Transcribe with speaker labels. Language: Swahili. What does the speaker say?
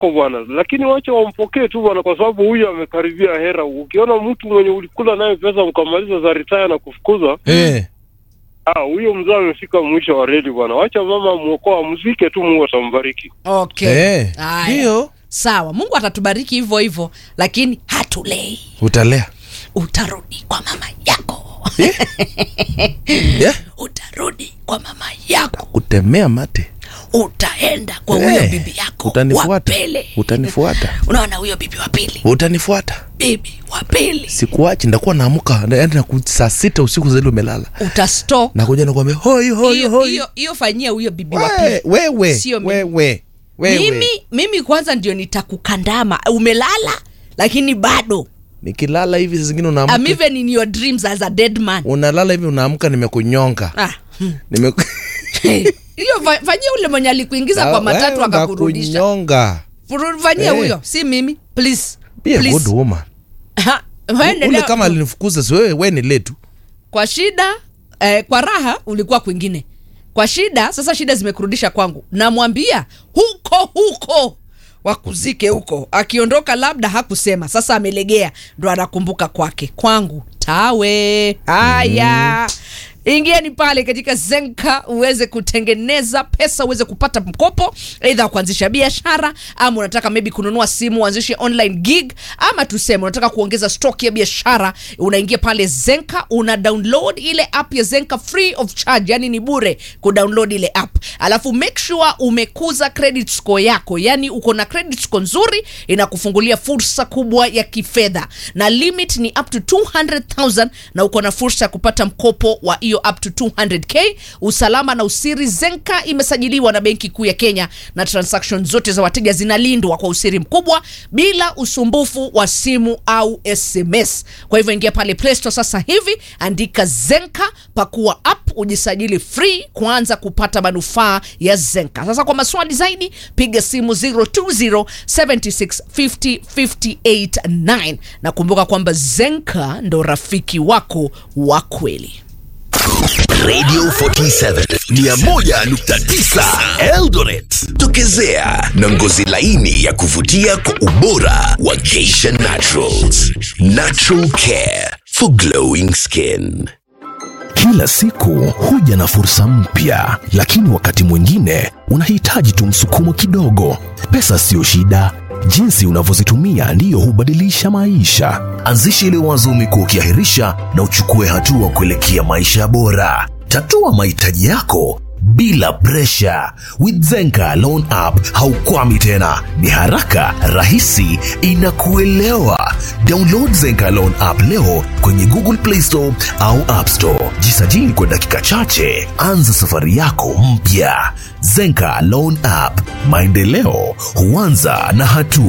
Speaker 1: wako bwana, lakini wacha wampokee tu bwana, kwa sababu huyu amekaribia hera. Ukiona mtu mwenye ulikula naye pesa mkamaliza za ritaya na kufukuzwa,
Speaker 2: Eh.
Speaker 1: ah, huyo mzee amefika mwisho wa reli bwana. Wacha mama muokoa, amzike tu, Mungu atambariki.
Speaker 3: okay
Speaker 2: Eh.
Speaker 3: Haya.
Speaker 2: Ndio.
Speaker 3: sawa mungu atatubariki hivyo hivyo lakini hatulei
Speaker 2: Utalea.
Speaker 3: utarudi kwa mama yako
Speaker 2: Yeah.
Speaker 3: utarudi kwa mama yako
Speaker 2: Kutemea mate.
Speaker 3: utaenda kwa huyo
Speaker 2: Eh.
Speaker 3: bibi yako
Speaker 2: Utanifuata.
Speaker 3: wa pele
Speaker 2: Utanifuata.
Speaker 3: unaona huyo bibi wa pili
Speaker 2: Utanifuata.
Speaker 3: bibi wa pili
Speaker 2: Sikuachi, ndakuwa naamuka yaani naku saa sita usiku zaidi umelala.
Speaker 3: utasto
Speaker 2: Nakuja nakwambia hoi hoi
Speaker 3: hiyo
Speaker 2: hoi.
Speaker 3: hiyo- hiyo fanyia huyo bibi wa
Speaker 2: We-
Speaker 3: pili
Speaker 2: Wewe.
Speaker 3: Sio mimi.
Speaker 2: Wewe. Wewe.
Speaker 3: mimi mimi kwanza ndio nitakukandama umelala lakini bado
Speaker 2: Nikilala hivi saa zingine
Speaker 3: I'm
Speaker 2: unaamka.
Speaker 3: even in your dreams as a dead man
Speaker 2: Unalala hivi unaamka nimekunyonga.
Speaker 3: ah. hmm.
Speaker 2: Nime
Speaker 3: hiyo fa- fanyia ule mwenye alikuingiza kwa matatu
Speaker 2: Wewe
Speaker 3: akakurudisha
Speaker 2: nakunyonga.
Speaker 3: Furu- fanyia
Speaker 2: Eh.
Speaker 3: huyo si mimi please
Speaker 2: Be a
Speaker 3: Please.
Speaker 2: good woman.
Speaker 3: Ha, waendelea-
Speaker 2: Ule kama alinifukuza si wewe wewe ni letu.
Speaker 3: kwa shida eh, kwa raha ulikuwa kwingine kwa shida sasa shida zimekurudisha kwangu namwambia huko huko wakuzike huko akiondoka labda hakusema sasa amelegea ndo anakumbuka kwake kwangu tawe haya ingieni pale katika zenka uweze kutengeneza pesa uweze kupata mkopo eidha kuanzisha biashara ama unataka maybe kununua simu uanzishe online gig ama tuseme unataka kuongeza stock ya biashara unaingia pale zenka una download ile app ya zenka free of charge yani ni bure kudownload ile app alafu make sure umekuza credit score yako yani uko na credit score nzuri inakufungulia fursa kubwa ya kifedha na limit ni up to 200000 na uko na fursa ya kupata mkopo wa hiyo up to 200k usalama na usiri zenka imesajiliwa na benki kuu ya kenya na transaction zote za wateja zinalindwa kwa usiri mkubwa bila usumbufu wa simu au sms kwa hivyo ingia pale play store sasa hivi andika zenka pakua app ujisajili free kuanza kupata manufaa ya zenka sasa kwa maswali zaidi piga simu 020765058 na kumbuka kwamba zenka ndo rafiki wako wa kweli
Speaker 4: Radio 47 101.9 Eldoret. Tokezea na ngozi laini ya kuvutia kwa ubora wa Geisha Naturals. Natural care for glowing skin.
Speaker 5: Kila siku huja na fursa mpya, lakini wakati mwingine unahitaji tu msukumo kidogo. Pesa siyo shida, jinsi unavyozitumia ndiyo hubadilisha maisha. Anzisha ile wazo umekuwa ukiahirisha na uchukue hatua kuelekea maisha bora. Tatua mahitaji yako bila presha. With Zenka Loan App haukwami tena, ni haraka, rahisi, inakuelewa. Download Zenka Loan App leo kwenye Google Play Store au App Store. Jisajili kwa dakika chache, anza safari yako mpya. Zenka Loan App, maendeleo huanza na hatua.